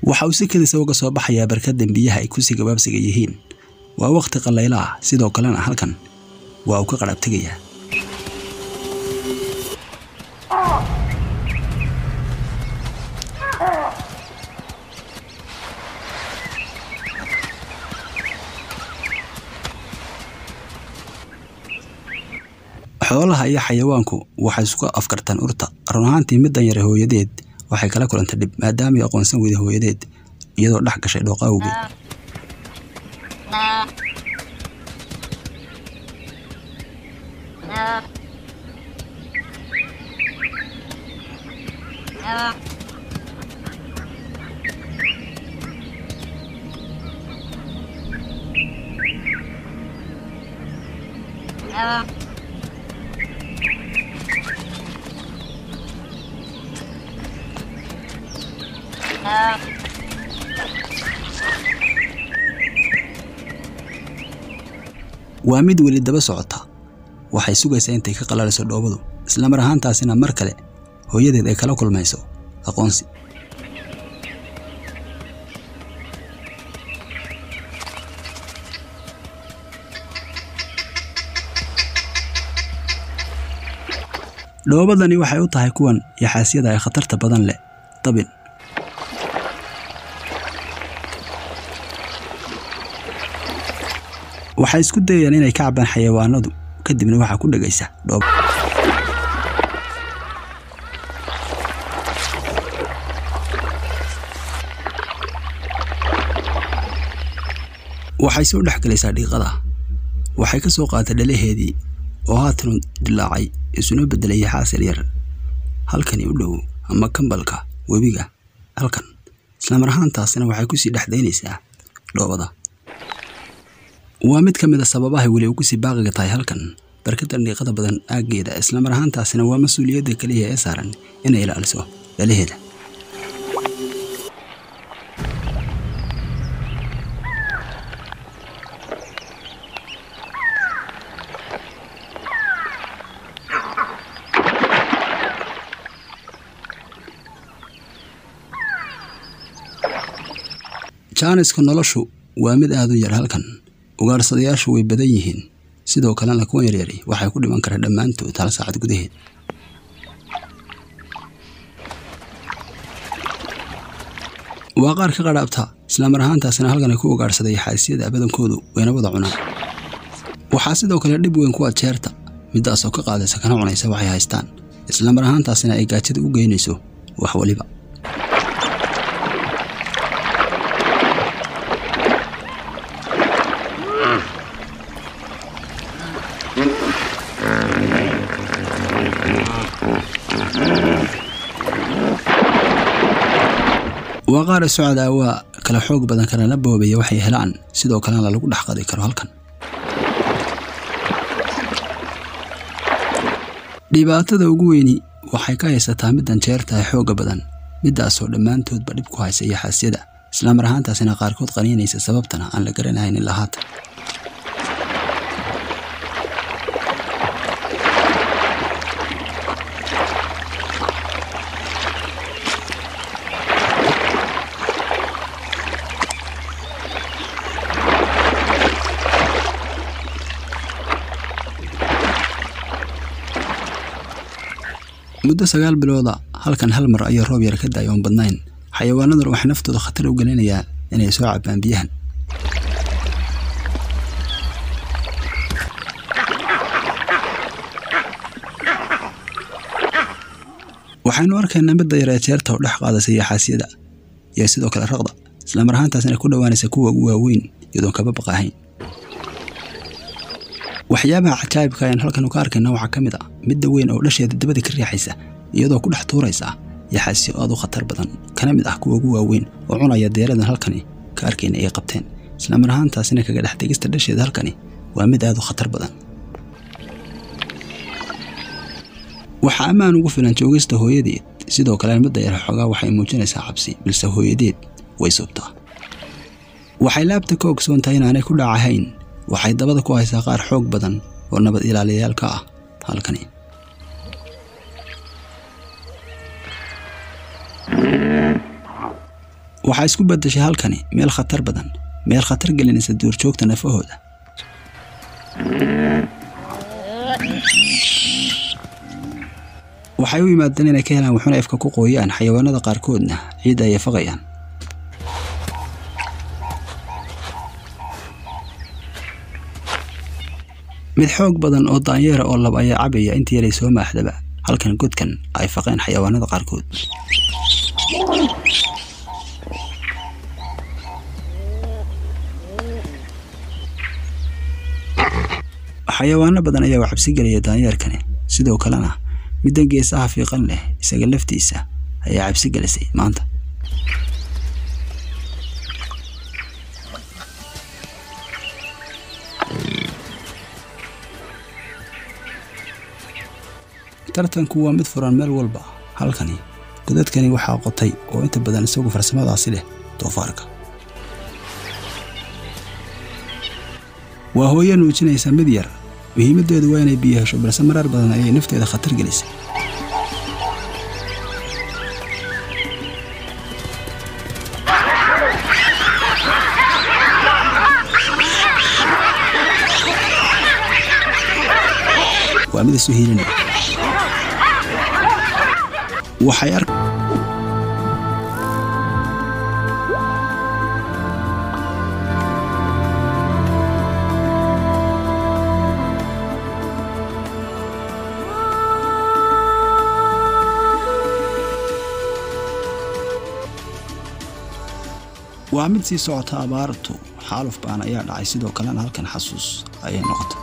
waxa uu si kedisa uga soo baxayaa barkadan biyaha ay kusii gabaabsiga yihiin waa wakhti qallayla ah sidoo kalena halkan waa uu ka qadhaab tegayaa xoolaha iyo xayawaanku waxay isku afkartaan urta run ahaantii middan yare hooyadeed waxay kala kulantay dhib maadaamay aqoonsan weyday hooyadeed iyadoo dhex gashay dhooqa awgeed waa mid weli daba socota waxay sugaysaa intay ka qalaliso dhoobadu islamar ahaantaasina mar kale hooyadeed ay kala kulmayso aqoonsi dhoobadani waxay u tahay kuwan yaxaasyada ay khatarta badan leh dabin waxay isku dayayaan inay ka cabaan xayawaanadu kadibna waxaa ku dhegaysa dhoob waxay soo dhex galaysaa dhiiqada waxay ka soo qaatay dhalaheedii oo haatanu dilaacay isuna beddelay xaasir yar halkani u dhow ama kambalka webiga halkan islamar ahaantaasina waxay kusii dhexdaynaysaa dhoobada waa mid ka mid a sababahay weli ugu sii baaqiga tahay halkan barkadan dhiiqada badan aaggeeda islamar ahaantaasina waa mas-uuliyadda keliya ee saaran inay ilaaliso dhalaheeda jaaniska noloshu waa mid aad u yar halkan ugaadhsadayaashu way badan yihiin sidoo kalena kuwan yaryari waxay ku dhiman karaan dhammaantood hal saacad gudaheed waa qaar ka qadhaabta islamar ahaantaasina halkan ay ku ugaadhsaday xaasyada badankoodu wayna wada cunaan waxaa sidoo kale dhib weyn kuwa jeerta middaasoo ka qaadaysa kana cunaysa waxay haystaan islamar ahaantaasina ay gaajada u geynayso wax waliba waa qaar socda waa kala xoog badan kalena boobaya waxay helaan sidoo kalena lagu dhex qadi karo halkan dhibaatada ugu weyni waxay ka haysataa middan jeertahay xoogga badan middaasoo dhammaantoodba dhib ku haysa yaxaasyada islamar ahaantaasina qaarkood qaniinaysa sababtana aan la garanahayn ilaa haatan muddo sagaal bilooda halkan hal mar ayaa roob yar ka daaya oon badnayn xayawaanaduna waxay naftooda khatar u gelinayaa inay soo cabaan biyahan waxaynu arkaynaa midda yaree jeerta oo dhex qaadaysa yaxaasyada iyo sidoo kale raqda islamar ahaantaasina ku dhowaanaysa kuwa ugu waaweyn iyadoon kaba baqahayn waxyaabaha cajaa'ibka ayaan halkan ka arkayna waxaa ka mid ah midda weyn oo dhasheeda dabada ka riixaysa iyadoo ku dhex tuuraysa yaxaasyo aad u khatar badan kana mid ah kuwa ugu waaweyn oo cunaya deeradan halkani ka arkayna ay qabteen islamar ahaantaasina kaga dhex tegista dhasheeda halkani waa mid aad u khatar badan waxaa ammaan ugu filan joogista hooyadeed sidoo kalena midda yar xoogaa waxay muujinaysaa cabsi balse hooyadeed way subtaa waxay laabta ka ogsoon tahay inaanay ku dhacahayn waxay dabada ku haysaa qaar xoog badan oo nabad ilaaliyayaal ka ah halkani waxaa isku beddeshay halkani meel khatar badan meel khatar gelinaysa duurjoogta nafahooda waxay u yimaadeen inay ka helaan wuxuuna efka ku qooyaan xayawaanada qaarkoodna ciidda ayay faqayaan mid xoog badan oo daanyeera oo lab ayaa cabaya intii yaray soo maaxdaba halkan godkan ay faqeen xayawaanada qaarkood xayawaano badan ayaa u cabsi gelaya daanyeerkani sidoo kalena middan geesaha fiiqan leh isaga laftiisa ayaa cabsi gelisay maanta tartanku waa mid furan meel walba halkani godadkani waxaa qotay oo inta badan isagu farsamadaasi leh doofaarka waa hooyo nuujinaysa mid yar muhiimaddeedu waa inay biyo hesho balse marar badan ayay nafteeda khatar gelisay waa mid isu hiilinaya waxay ar waa mid sii socota abaartu xaaluf baan ayaa dhacay sidoo kalena halkan xasuus ayay noqotay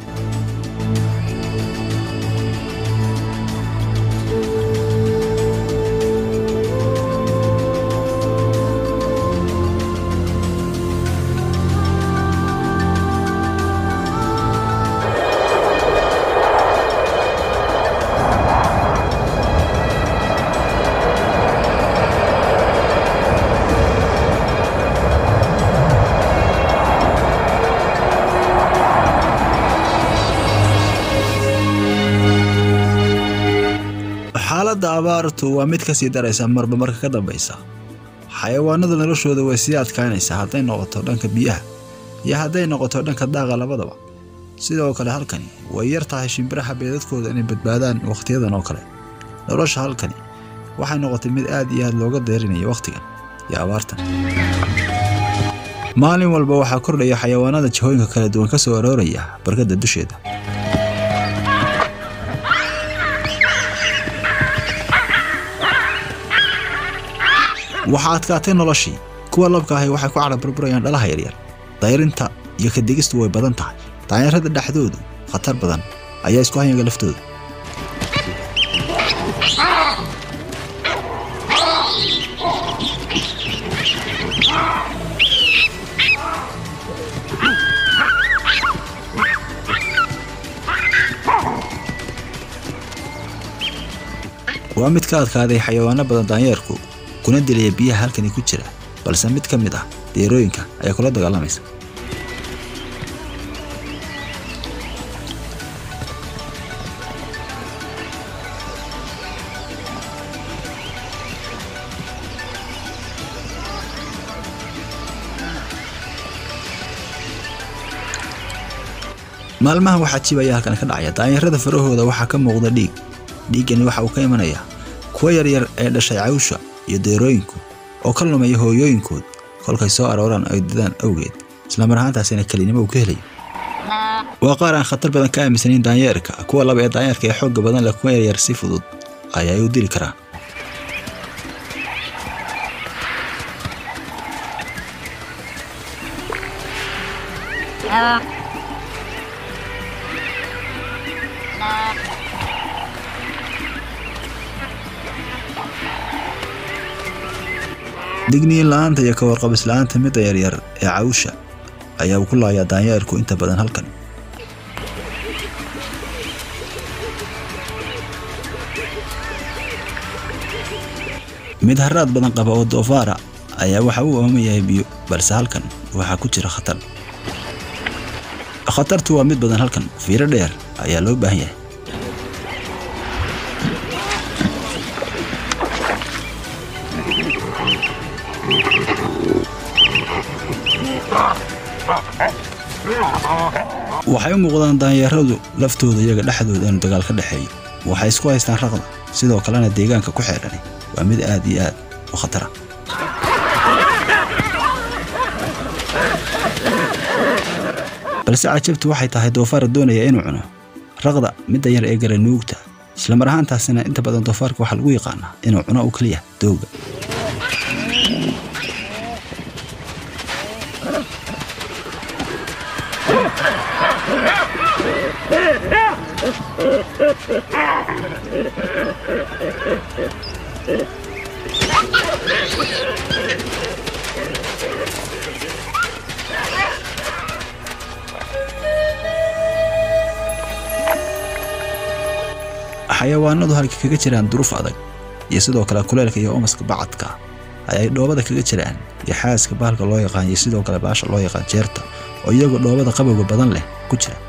xaaladda abaartu waa mid ka sii daraysa marba marka ka dambaysa xayawaanada noloshooda way sii adkaanaysaa hadday noqoto dhanka biyaha iyo hadday noqoto dhanka daaqa labadaba sidoo kale halkani way yar tahay shimbiraha beedadkooda inay badbaadaan wakhtiyadan oo kale nolosha halkani waxay noqotay mid aad iyo aad looga deerinaya wakhtigan iyo abaartan maalin walba waxaa kordhaya xayawaanada jihooyinka kala duwan ka soo arooraya barkadda dusheeda waxaa adkaatay noloshii kuwa labka ahi waxay ku cadhaburburayaan dhalaha yaryar dayrinta iyo kadegistu way badan tahay daanyarada dhexdoodu khatar badan ayaa isku hayaga laftooda waa mid ka adkaaday xayawaano badan daanyeerku kuna dilaya biyaha halkani ku jira balse mid ka mid ah deerooyinka ayaa kula dagaalamaysa maalmahan waxaa jibaya halkan ka dhacaya daanyarada farahooda waxaa ka muuqda dhiig dhiiggani waxa uu ka imanayaa kuwa yaryar ee dhashay cawsha iyo deerooyinku oo ka lumaya hooyooyinkood kolkay soo arooraan ay didaan awgeed islamar ahaantaasina kelinimo uu ka helayo waa qaar aan khatar badan ka aaminsanayn daanyeerka kuwa laba ee daanyeerka ee xoogga badan leh kuwa yaryar si fudud ayay u dili karaan digniin la'aanta iyo ka warqabis la'aanta midda yaryar ee cawsha ayaa ku laayaa daanyeerku inta badan halkan mid haraad badan qaba oo doofaara ayaa waxa uu ooman yahay biyo balse halkan waxaa ku jira khatar khatartu waa mid badan halkan fiiro dheer ayaa loo baahan yahay Thank you. waxay u muuqdaan daanyeeradu laftooda iyaga dhexdooda inuu dagaal ka dhexeeyo waxay isku haystaan raqda sidoo kalena deegaanka ku xeedhani waa mid aad iyo aad u khatara balse cajabtu waxay tahay doofaar doonaya inuu cuno raqda midda yar ee gala nuugta islamar ahaantaasina inta badan doofaarka waxaa lagu yaqaanaa inuu cuno u keliya dooga xayawaanadu halka kaga jiraan duruuf adag iyo sidoo kale kuleylka iyo omaska bacadka ayay dhoobada kaga jiraan iyo xaaska bahalka loo yaqaan iyo sidoo kale baasha loo yaqaan jeerta oo iyagoo dhoobada qabowga badan leh ku jira